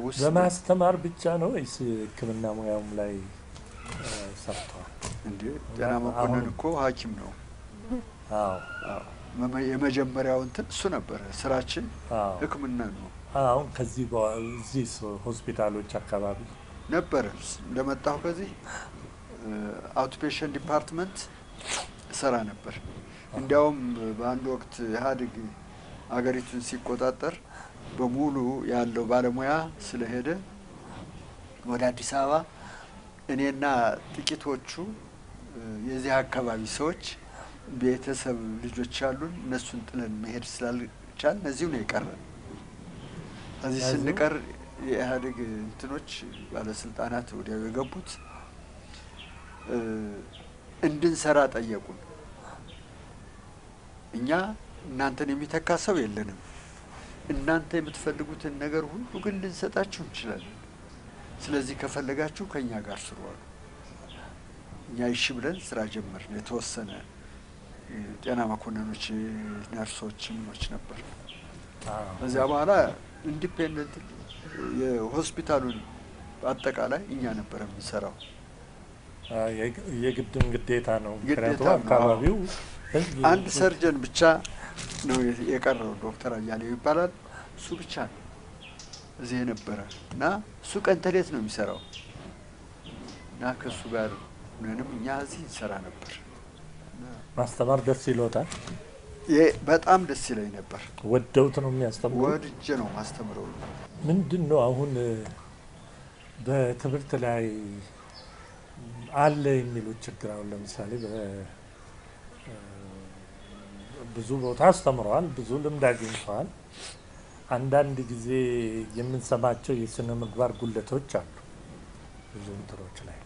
ውስጥ በማስተማር ብቻ ነው ወይስ ሕክምና ሙያውም ላይ እ፣ ሰርተዋል? እንዴ ጤና መኮንን አሁን- እኮ ሐኪም ነው። አዎ አዎ። መመ- የመጀመሪያው እንትን እሱ ነበረ። ስራችን አዎ። ሕክምና ነው አሁን ከዚህ በኋላ እዚህ ስ- ሆስፒታሎች አካባቢ ነበረ። እንደመጣሁ ከዚህ አውትፔሽንት ዲፓርትመንት እሰራ ነበር። እንዲያውም በአንድ ወቅት ኢህአዴግ አገሪቱን ሲቆጣጠር በሙሉ ያለው ባለሙያ ስለሄደ ወደ አዲስ አበባ እኔና ጥቂቶቹ እ፣ የዚህ አካባቢ ሰዎች ቤተሰብ ልጆች ያሉን እነሱን ጥለን መሄድ ስላልቻል እዚሁ ነው የቀረን። እዚህ እዚሁ? ስንቀር የኢህአዴግ እንትኖች ባለስልጣናት ወዲያው የገቡት እ፣ እንድንሰራ ጠየቁን። እኛ እናንተን የሚተካ ሰው የለንም፣ እናንተ የምትፈልጉትን ነገር ሁሉ ግን ልንሰጣችሁ እንችላለን። ስለዚህ ከፈለጋችሁ ከእኛ ጋር ስሩ አሉ። እኛ ይሺ ብለን ስራ ጀመርን። የተወሰነ እ፣ ጤና መኮንኖች፣ ነርሶች፣ ምኖች ነበር። አዎ። ከዚያ በኋላ ኢንዲፔንደንት የሆስፒታሉን አጠቃላይ እኛ ነበር የምንሰራው። አ፣ የግ- የግድም ግዴታ ነው። ግዴታ ምክንያቱም ነው። አካባቢው ህዝብ አንድ ሰርጀን ብቻ ነው የ- የቀረው ዶክተር አያሌው ይባላል። እሱ ብቻ ነው እዚህ የነበረ እና እሱ ቀን ተሌት ነው የሚሰራው እና ከእሱ ጋር ምንም እኛ እዚህ እንሰራ ነበር። ማስተማር ደስ ይሎታል። ይሄ በጣም ደስ ይለኝ ነበር። ወደውት ነው የሚያስተምሩ። ወድጄ ነው ማስተምረው። ምንድን ነው አሁን እ፣ በትምህርት ላይ አለ የሚሉት ችግር አሁን ለምሳሌ በ- እ፣ ብዙ ቦታ አስተምረዋል፣ ብዙ ልምድ አግኝተዋል። አንዳንድ ጊዜ የምንሰማቸው የስነ ምግባር ጉለቶች አሉ ብዙ እንትኖች ላይ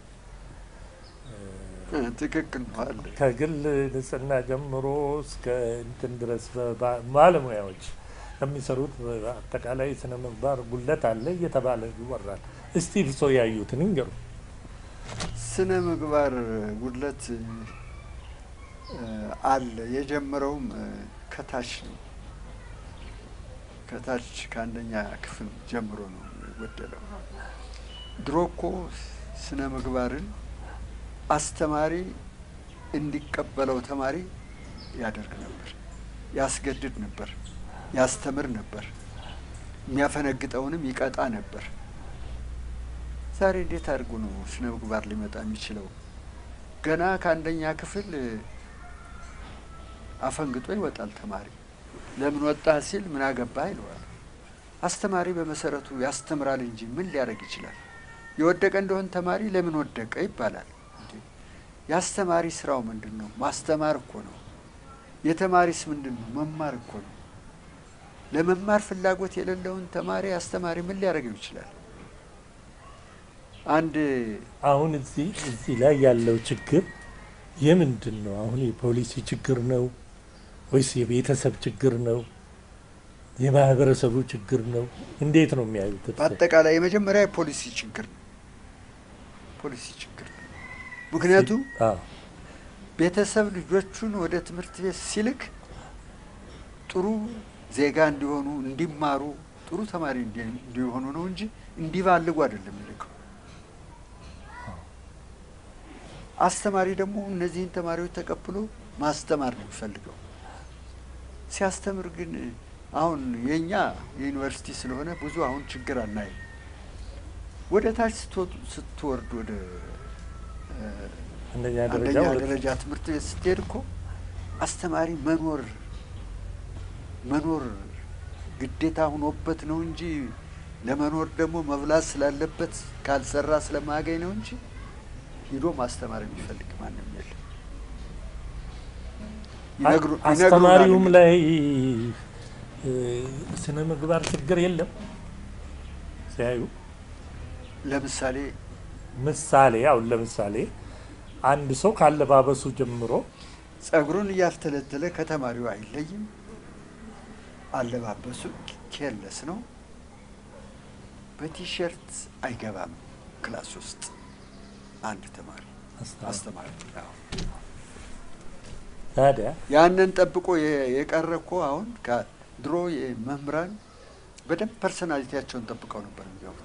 እ፣ ትክክል ነው አለ ከግል ንጽህና ጀምሮ እስከ እንትን ድረስ በባ- ባለሙያዎች ከሚሰሩት አጠቃላይ ስነ ምግባር ጉለት አለ እየተባለ ይወራል። እስቲ እርሶ ያዩትን ይንገሩ። ስነ ምግባር ጉድለት እ፣ አለ። የጀመረውም እ፣ ከታች ነው። ከታች ከአንደኛ ክፍል ጀምሮ ነው የጎደለው። ድሮ እኮ ስነ ምግባርን አስተማሪ እንዲቀበለው ተማሪ ያደርግ ነበር፣ ያስገድድ ነበር፣ ያስተምር ነበር፣ የሚያፈነግጠውንም ይቀጣ ነበር። ዛሬ እንዴት አድርጎ ነው ስነ ምግባር ሊመጣ የሚችለው? ገና ከአንደኛ ክፍል እ፣ አፈንግጦ ይወጣል ተማሪ። ለምን ወጣ ሲል ምን አገባህ ይለዋል። አስተማሪ በመሰረቱ ያስተምራል እንጂ ምን ሊያደርግ ይችላል? የወደቀ እንደሆን ተማሪ ለምን ወደቀ ይባላል። እንዴ! የአስተማሪ ስራው ምንድን ነው? ማስተማር እኮ ነው። የተማሪስ ምንድን ነው? መማር እኮ ነው። ለመማር ፍላጎት የሌለውን ተማሪ አስተማሪ ምን ሊያደርገው ይችላል? አንድ አሁን እዚህ እዚህ ላይ ያለው ችግር የምንድን ነው? አሁን የፖሊሲ ችግር ነው ወይስ የቤተሰብ ችግር ነው? የማህበረሰቡ ችግር ነው? እንዴት ነው የሚያዩት? እርስዎ? በአጠቃላይ የመጀመሪያ የፖሊሲ ችግር ነው። ፖሊሲ ችግር ነው። ምክንያቱም አዎ ቤተሰብ ልጆቹን ወደ ትምህርት ቤት ሲልክ ጥሩ ዜጋ እንዲሆኑ እንዲማሩ፣ ጥሩ ተማሪ እንዲ- እንዲሆኑ ነው እንጂ እንዲባልጉ አይደለም የሚልከው። አስተማሪ ደግሞ እነዚህን ተማሪዎች ተቀብሎ ማስተማር ነው የሚፈልገው። ሲያስተምር ግን አሁን የእኛ የዩኒቨርሲቲ ስለሆነ ብዙ አሁን ችግር አናይም። ወደ ታች ስትወጡ- ስትወርድ ወደ እ፣ አንደኛ ደረጃ አንደኛ ወደ- ደረጃ ትምህርት ቤት ስትሄድ እኮ አስተማሪ መኖር መኖር ግዴታ ሆኖበት ነው እንጂ ለመኖር ደግሞ መብላት ስላለበት ካልሰራ ስለማያገኝ ነው እንጂ ሂዶ ማስተማር የሚፈልግ ማንም የለም። ይነግሩ- ይነግሩናል አስተማሪውም እንግዲህ። ላይ እ፣ ስነ ምግባር ችግር የለም ሲያዩ ለምሳሌ ምሳሌ አሁን ለምሳሌ አንድ ሰው ካለባበሱ ጀምሮ ጸጉሩን እያፍተለተለ ከተማሪው አይለይም። አለባበሱ ኬርለስ ነው። በቲሸርት አይገባም ክላስ ውስጥ አንድ ተማሪ አስተማሪ አስተማሪ አዎ። ታዲያ ያንን ጠብቆ የ- የቀረ እኮ አሁን ከ- ድሮ የመምህራን በደንብ ፐርሰናሊቲያቸውን ጠብቀው ነበር የሚገቡት።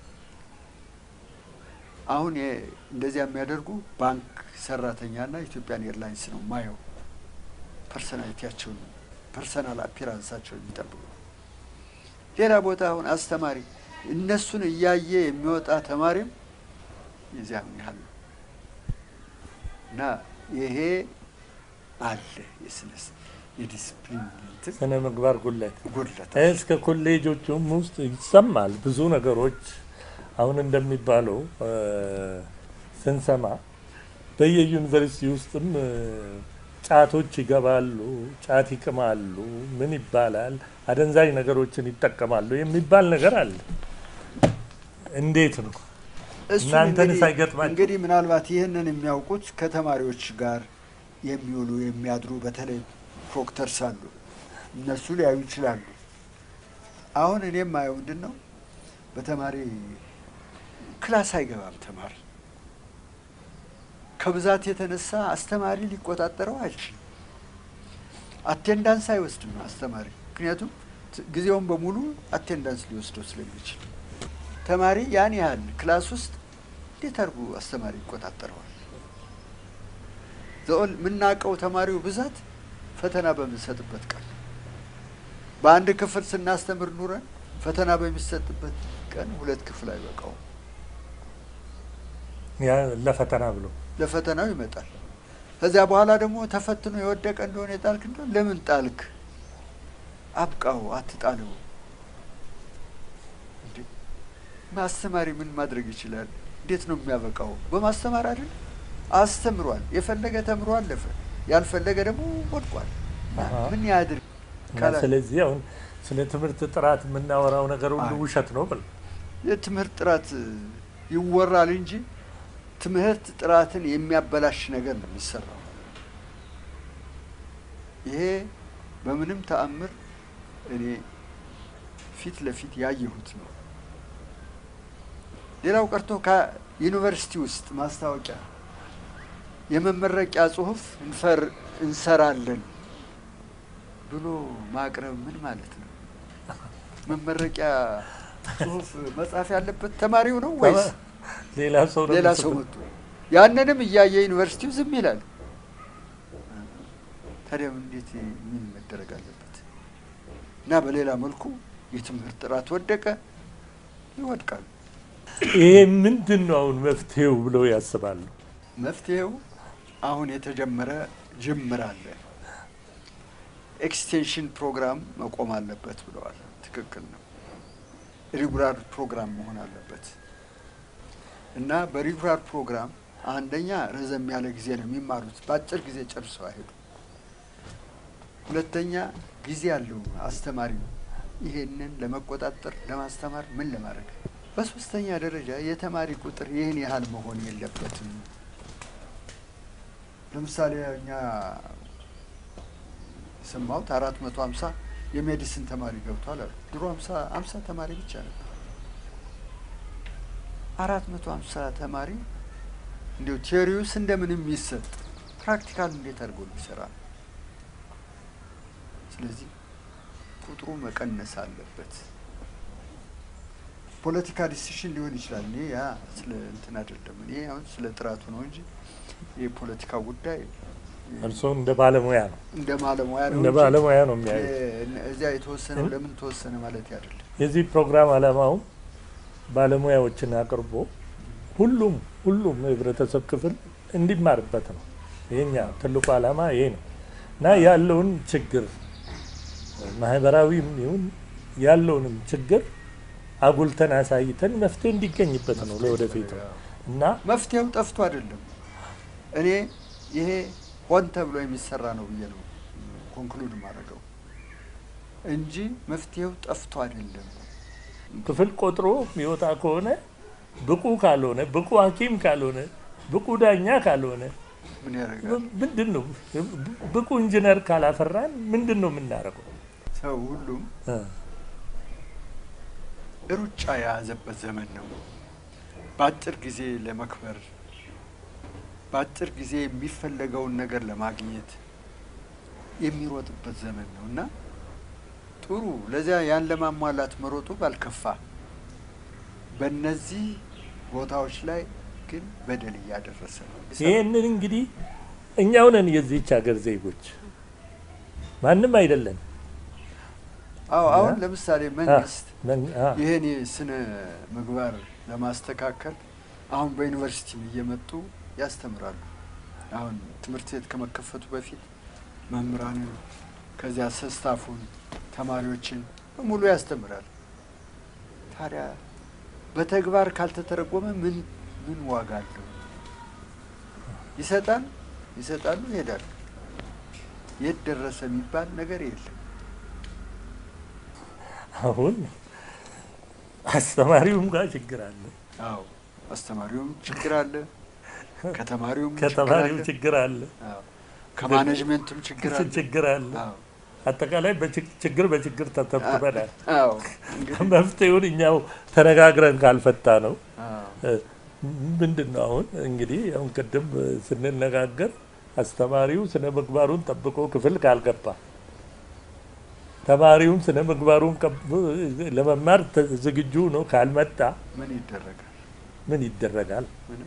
አሁን የ- እንደዚያ የሚያደርጉ ባንክ ሰራተኛና ኢትዮጵያን ኤርላይንስ ነው ማየው። ፐርሰናሊቲያቸውን ፐርሰናል አፒራንሳቸውን የሚጠብቁ ሌላ ቦታ አሁን አስተማሪ እነሱን እያየ የሚወጣ ተማሪም የዚያም ያህል ነው እና ይሄ አለ የስነስ የዲስፕሊን እንትን ስነ ምግባር ጉለት ጉድለት እስከ ኮሌጆቹም ውስጥ ይሰማል ብዙ ነገሮች አሁን እንደሚባለው እ፣ ስንሰማ በየዩኒቨርሲቲ ውስጥም እ፣ ጫቶች ይገባሉ፣ ጫት ይቅማሉ፣ ምን ይባላል፣ አደንዛዥ ነገሮችን ይጠቀማሉ የሚባል ነገር አለ። እንዴት ነው? እሱን እናንተንስ እንግዲህ- አይገጥማችሁም? እንግዲህ ምናልባት ይህንን የሚያውቁት ከተማሪዎች ጋር የሚውሉ የሚያድሩ በተለይ ፕሮክተርስ አሉ። እነሱ ሊያዩ ይችላሉ። አሁን እኔም ማየው ምንድን ነው በተማሪ ክላስ አይገባም ተማሪ ከብዛት የተነሳ አስተማሪ ሊቆጣጠረው አይችልም። አቴንዳንስ አይወስድም አስተማሪ፣ ምክንያቱም ት- ጊዜውን በሙሉ አቴንዳንስ ሊወስደው ስለሚችል ተማሪ ያን ያህል ክላስ ውስጥ እንዴት አድርጎ አስተማሪ ይቆጣጠረዋል? ዘኦል የምናውቀው ተማሪው ብዛት ፈተና በምንሰጥበት ቀን በአንድ ክፍል ስናስተምር ኑረን ፈተና በሚሰጥበት ቀን ሁለት ክፍል አይበቃውም። ያ ለፈተና ብሎ ለፈተናው ይመጣል። ከዚያ በኋላ ደግሞ ተፈትኖ የወደቀ እንደሆነ የጣልክ እንደሆነ ለምን ጣልክ? አብቃው፣ አትጣለው። እንዴ ማስተማሪ ምን ማድረግ ይችላል? እንዴት ነው የሚያበቃው? በማስተማር አይደል? አስተምሯል። የፈለገ ተምሮ አለፈ፣ ያልፈለገ ደግሞ ወድቋል። አሃ። ምን ያድርግ? እና ካላ- ስለዚህ አሁን ስለ ትምህርት ጥራት የምናወራው ነገር ሁሉ አይ። ውሸት ነው ብል የትምህርት ጥራት ይወራል እንጂ ትምህርት ጥራትን የሚያበላሽ ነገር ነው የሚሰራው። ይሄ በምንም ተአምር እኔ ፊት ለፊት ያየሁት ነው። ሌላው ቀርቶ ከዩኒቨርሲቲ ውስጥ ማስታወቂያ የመመረቂያ ጽሑፍ እንፈር እንሰራለን ብሎ ማቅረብ ምን ማለት ነው? መመረቂያ ጽሑፍ መጻፍ ያለበት ተማሪው ነው ወይስ ሌላ ሰው ነው ሌላ ሰው የሚጽፈው? መጥቶ ያንንም እያየ ዩኒቨርሲቲው ዝም ይላል። ታዲያ እንዴት ምን መደረግ አለበት? እና በሌላ መልኩ የትምህርት ጥራት ወደቀ፣ ይወድቃል። ይሄ ምንድን ነው አሁን መፍትሄው ብለው ያስባሉ? መፍትሄው አሁን የተጀመረ ጅምር አለ። ኤክስቴንሽን ፕሮግራም መቆም አለበት ብለዋል። ትክክል ነው። ሪጉላር ፕሮግራም መሆን አለበት እና በሪጉላር ፕሮግራም አንደኛ ረዘም ያለ ጊዜ ነው የሚማሩት፣ በአጭር ጊዜ ጨርሰው አይሄዱ። ሁለተኛ ጊዜ ያለው አስተማሪ ነው ይሄንን ለመቆጣጠር ለማስተማር ምን ለማድረግ። በሶስተኛ ደረጃ የተማሪ ቁጥር ይህን ያህል መሆን የለበትም። ለምሳሌ እኛ የሰማሁት አራት መቶ ሀምሳ የሜዲሲን ተማሪ ገብቷል አሉ። ድሮ ሀምሳ ሀምሳ ተማሪ ብቻ ነበር። አራት መቶ ሀምሳ ተማሪ እንዲሁ ቴዎሪውስ እንደምንም የሚሰጥ ፕራክቲካል እንዴት አድርጎ ሊሰራ ነው? ስለዚህ ቁጥሩ መቀነስ አለበት። ፖለቲካ ዲሲሽን ሊሆን ይችላል። እኔ ያ ስለ እንትን አይደለም። እኔ አሁን ስለ ጥራቱ ነው እንጂ የፖለቲካ ጉዳይ እርስዎ እንደ ባለሙያ ነው እንደ ባለሙያ ነው እንደ እንጂ ባለሙያ ነው የሚያዩት። የ- እዚያ የተወሰነው እን- ለምን ተወሰነ ማለት አይደለም። የዚህ ፕሮግራም ዓላማው ባለሙያዎችን አቅርቦ ሁሉም ሁሉም የህብረተሰብ ክፍል እንዲማርበት ነው። ይሄኛ ትልቁ ዓላማ ይሄ ነው እና ያለውን ችግር ማህበራዊም ይሁን ያለውንም ችግር አጉልተን አሳይተን መፍትሄ እንዲገኝበት ነው ለወደፊቱ እና መፍትሄው ጠፍቶ አይደለም። እኔ ይሄ ሆን ተብሎ የሚሰራ ነው ብዬ ነው ኮንክሉድ ማድረገው እንጂ መፍትሄው ጠፍቶ አይደለም። ክፍል ቆጥሮ የሚወጣ ከሆነ ብቁ ካልሆነ ብቁ ሐኪም ካልሆነ ብቁ ዳኛ ካልሆነ ምን ያደርጋል? ምንድን ነው ብቁ ኢንጂነር ካላፈራን ምንድን ነው የምናደርገው? ሰው ሁሉም እ ሩጫ የያዘበት ዘመን ነው። በአጭር ጊዜ ለመክበር በአጭር ጊዜ የሚፈለገውን ነገር ለማግኘት የሚሮጥበት ዘመን ነው እና ጥሩ ጥሩ ለዚያ ያን ለማሟላት መሮጡ ባልከፋ፣ በእነዚህ ቦታዎች ላይ ግን በደል እያደረሰ ነው። ይህንን እንግዲህ እኛው ነን የዚህች ሀገር ዜጎች፣ ማንም አይደለም። አዎ አሁን ለምሳሌ መንግስት መን- አ- ይህን የስነ ምግባር ለማስተካከል አሁን በዩኒቨርሲቲም እየመጡ ያስተምራሉ። አሁን ትምህርት ቤት ከመከፈቱ በፊት መምህራንን ከዚያ ስታፉን ተማሪዎችን በሙሉ ያስተምራል። ታዲያ በተግባር ካልተተረጎመ ምን ምን ዋጋ አለው? ይሰጣል ይሰጣሉ፣ ይሄዳሉ። የት ደረሰ የሚባል ነገር የለም። አሁን አስተማሪውም ጋር ችግር አለ፣ አዎ አስተማሪውም ችግር አለ፣ ከተማሪውም ከተማሪው ችግር ችግር አለ፣ አለ፣ አዎ ከማኔጅመንቱም ችግር አለ። ችግር አለ። አዎ አጠቃላይ በችግ- ችግር በችግር ተተብትበናል። አዎ እንግዲህ መፍትሄውን እኛው ተነጋግረን ካልፈታ ነው አዎ ምንድን ነው አሁን እንግዲህ አሁን ቅድም ስንነጋገር አስተማሪው ስነ ምግባሩን ጠብቆ ክፍል ካልገባ ተማሪውም ስነ ምግባሩን ቀብ- ለመማር ተ- ዝግጁ ነው ካልመጣ ምን ይደረጋል? ምን ይደረጋል? ምንም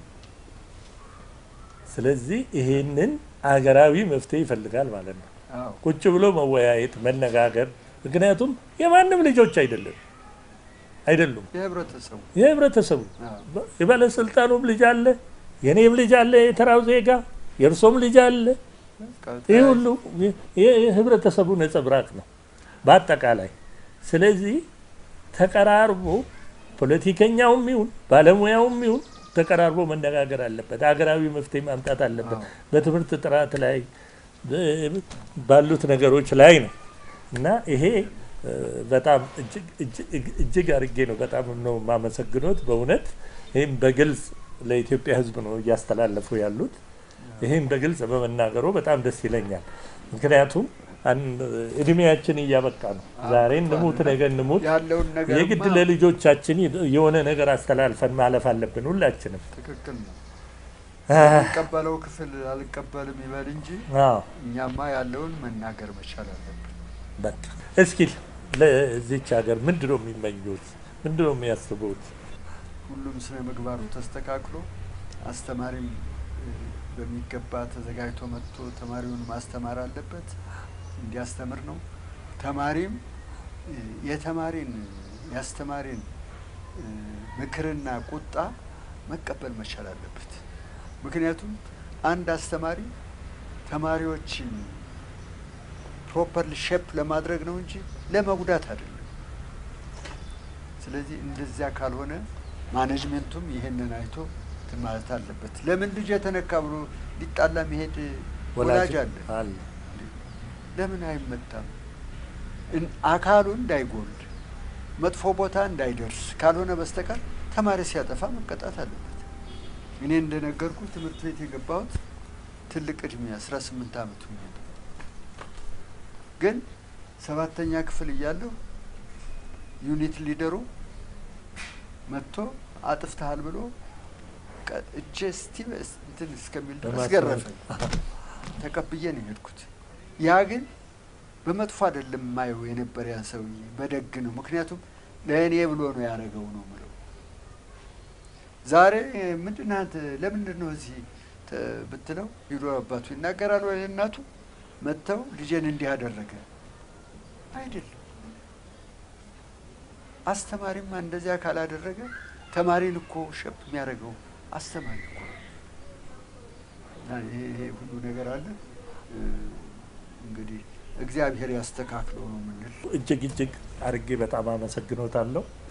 ስለዚህ ይሄንን አገራዊ መፍትሄ ይፈልጋል ማለት ነው። አዎ ቁጭ ብሎ መወያየት፣ መነጋገር። ምክንያቱም የማንም ልጆች አይደለም አይደሉም የህብረተሰቡ የህብረተሰቡ አዎ የባለስልጣኑም ልጅ አለ፣ የኔም ልጅ አለ፣ የተራው ዜጋ የእርሶም ልጅ አለ። በቃ ይህ ሁሉ የህብረተሰቡ ነጸብራቅ ነው በአጠቃላይ። ስለዚህ ተቀራርቦ ፖለቲከኛውም ይሁን ባለሙያውም ይሁን ተቀራርቦ መነጋገር አለበት። ሀገራዊ መፍትሄ ማምጣት አለበት። አዎ። በትምህርት ጥራት ላይ በ- ባሉት ነገሮች ላይ ነው እና ይሄ እ፣ በጣም እጅግ- እጅግ- እጅግ አድርጌ ነው በጣም ነው የማመሰግኖት በእውነት ይህም በግልጽ ለኢትዮጵያ ሕዝብ ነው እያስተላለፉ ያሉት። ይህም በግልጽ በመናገሩ በጣም ደስ ይለኛል። ምክንያቱም አን- እድሜያችን እያበቃ ነው። ዛሬ እንሙት ነገ እንሙት፣ ያለውን ነገር የግድ ለልጆቻችን የሆነ ነገር አስተላልፈን ማለፍ አለብን ሁላችንም። ትክክል ነው። አ፣ የሚቀበለው ክፍል አልቀበልም ይበል እንጂ አዎ እኛማ ያለውን መናገር መቻል አለብን። በቃ እስኪ ለዚች ሀገር ምንድን ነው የሚመኙት? ምንድን ነው የሚያስቡት? ሁሉም ስነ ምግባሩ ተስተካክሎ አስተማሪም እ፣ በሚገባ ተዘጋጅቶ መጥቶ ተማሪውን ማስተማር አለበት፣ እንዲያስተምር ነው። ተማሪም እ፣ የተማሪን የአስተማሪን እ፣ ምክርና ቁጣ መቀበል መቻል አለበት። ምክንያቱም አንድ አስተማሪ ተማሪዎችን ፕሮፐርሊ ሼፕ ለማድረግ ነው እንጂ ለመጉዳት አይደለም። ስለዚህ እንደዚያ ካልሆነ ማኔጅሜንቱም ይሄንን አይቶ እንትን ማለት አለበት። ለምን ልጅ የተነካ ብሎ ሊጣላ መሄድ ወላጅ አለ። አለ። ለምን አይመታም? እን- አካሉ እንዳይጎል መጥፎ ቦታ እንዳይደርስ ካልሆነ በስተቀር ተማሪ ሲያጠፋ መቀጣት አለበት። እኔ እንደነገርኩ ትምህርት ቤት የገባሁት ትልቅ እድሜ አስራ ስምንት አመት ሆኜ ነው። ግን ሰባተኛ ክፍል እያለሁ ዩኒት ሊደሩ መጥቶ አጥፍተሃል ብሎ ቀ- እጄ እስቲ እንትን እስከሚል ድረስ በማስመረቅ። ገረፈኝ። ተቀብዬ ነው የሄድኩት። ያ ግን በመጥፎ አይደለም የማየው የነበረ ያ ሰውዬ በደግ ነው። ምክንያቱም ለእኔ ብሎ ነው ያደረገው ነው ምለው። ዛሬ ምንድን ነህ አንተ ለምንድን ነው እዚህ ተ- ብትለው ሂዶ አባቱ ይናገራል ወይ እናቱ መጥተው ልጄን እንዲህ አደረገ አይደለም። አስተማሪማ እንደዚያ ካላደረገ ተማሪን እኮ ሸፕ የሚያደርገው አስተማሪ እኮ ነው። እና ይሄ ይሄ ሁሉ ነገር አለ እ፣ እንግዲህ እግዚአብሔር ያስተካክለው ነው የምንል። እጅግ እጅግ አድርጌ በጣም አመሰግኖታለሁ።